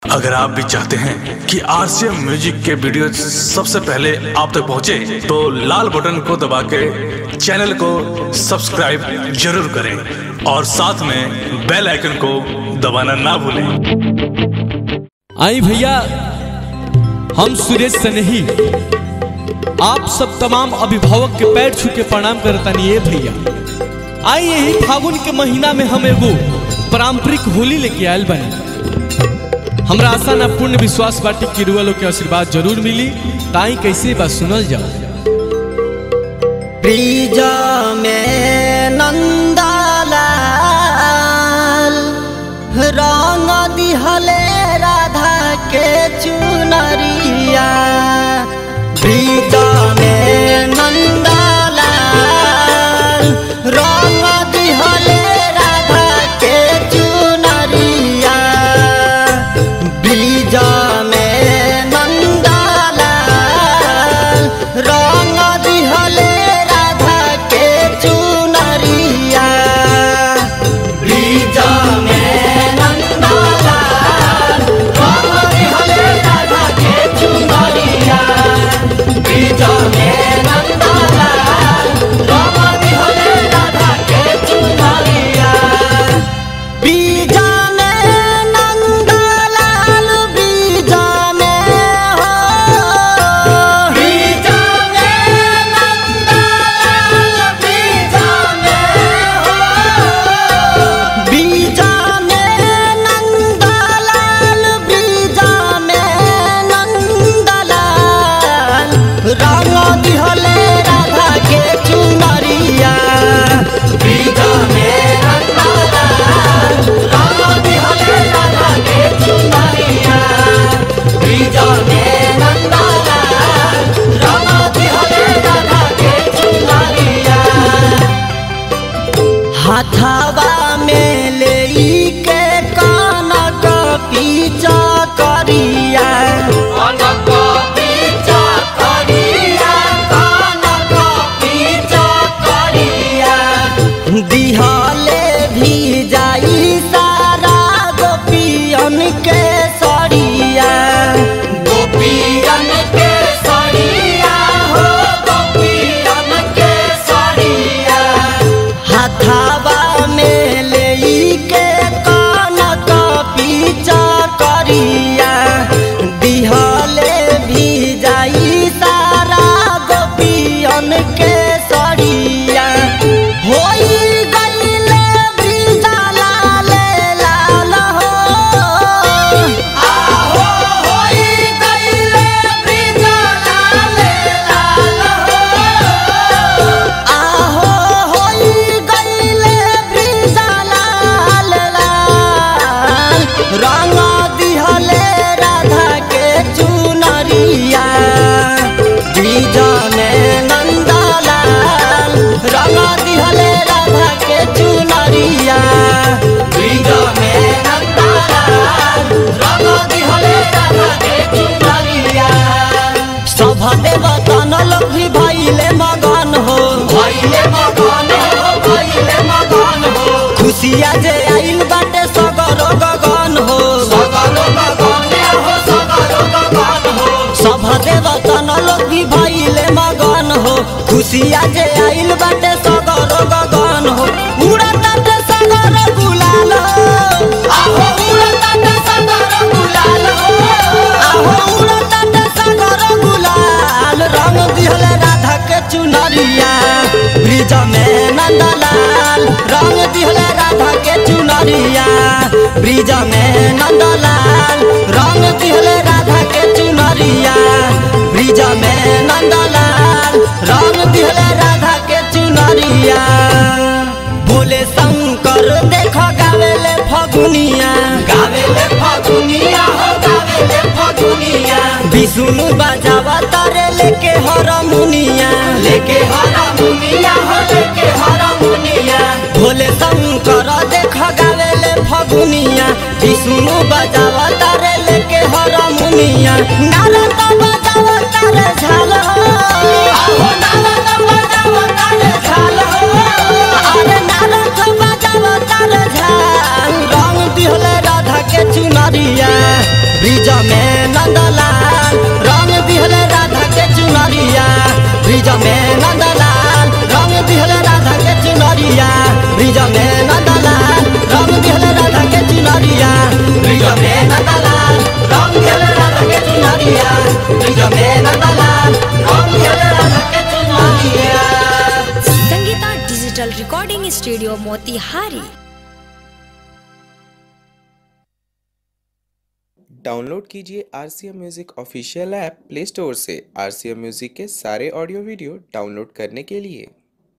अगर आप भी चाहते हैं कि आरसीएम म्यूजिक के वीडियो सबसे पहले आप तक पहुंचे, तो लाल बटन को दबा के चैनल को सब्सक्राइब जरूर करें और साथ में बेल आइकन को दबाना ना भूलें आई भैया हम सुरेश सनेही आप सब तमाम अभिभावक के पैर छू के प्रणाम करतानी ये भैया आई यही फागुन के महीना में हम एगो पारंपरिक होली लेके आयल बने हमरा आशा ना पूर्ण विश्वास बाटी कि रुआ लोग के आशीर्वाद जरूर मिली ताई कैसे बा सुनल जाओ ब्रिज में नंदलाल रंग दिहले राधा के चुनरिया ब्रिज में नंदलाल रंग दिहले राधा के चुनरिया ब्रिज में नंदलाल रंग दिहले राधा के चुनरिया ब्रिज में नंदलाल रंग दिहले राधा के चुनरिया ब्रिज में नंदलाल रंग दिहले राधा के चुनरिया बीजाने नंदलाल बीजाने हो बीजाने नंदलाल बीजाने हो बीजाने नंदलाल बीजाने नंदलाल रंग दिहले राधा के चुनरिया बीजाने नंदलाल रंग दिहले राधा के चुनरिया बीजाने नंदलाल रंग दिहले राधा के चुनरिया हाथावा में ले के कानक पीछा करिया कानक पीछा करिया कानक पीछा करिया दिहले भी जाई सारा गोपियन के सरिया गोपियन के सरिया हो गोपियन के सरिया हाथावा में ले के कानक पीछा करिया दिहले भी जाई सारा गोपियन के सरिया होई गईले ब्रिजा लाल लाल हो आहो होई गईले ब्रिजा लाल लाल हो आहो होई गईले ब्रिजा लाल लाल रंग दिहले राधा के चुनरिया ब्रिज में नंदलाल रंग दिहले राधा के चुनरिया ब्रिज में नंदलाल रंग दिहले राधा के चुनरिया सभा देवतन लोग भी भइले मगन हो भइले मगन हो भइले मगन हो खुशिया जे आइल बाटे सगरो गगन हो सगरो गगन हो सगरो गगन हो सभा देवतन लोग भी भइले मगन हो खुशिया जे आइल बाटे सगरो गगन हो उड़ताटे सगरो गुलाल हो आहो उड़ताटे सगरो गुलाल हो आहो उड़ताटे सगरो गुलाल रंग दिहले राधा के चुनरिया ब्रिज में नंदलाल रंग दिहले राधा के चुनरिया ब्रिज में नंदलाल रंग दिहले राधा के चुनरिया ब्रिज में नंदलाल रंग दिहले राधा के चुनरिया भोले शंकर देख गावेले फगुनिया गावेले फगुनिया हो गावेले फगुनिया विष्णु बजावा तारे लेके हरमुनिया लेके हरमुनिया हो लेके हरमुनिया भोले शंकर देख गावेले फगुनिया विष्णु बजावा तारे लेके हरमुनिया नारद बजावा तारे झाल हो आहो नारद बजावा तारे झाल हो अरे नारद बजावा तारे झाल रंग दिहले राधा के चुनरिया नंदलाल रंग दिहले राधा के चुनरिया ब्रिज में नंदलाल रंग दिहले राधा के चुनरिया ब्रिज में नंदलाल रंग दिहले राधा के चुनरिया ब्रिज में नंदलाल रंग दिहले राधा के चुनरिया ब्रिज में नंदलाल रंग दिहले राधा के चुनरिया Sangeeta digital recording studio Motihari download कीजिए R C M music official app play store से आर सी एम म्यूज़िक के सारे ऑडियो वीडियो डाउनलोड करने के लिए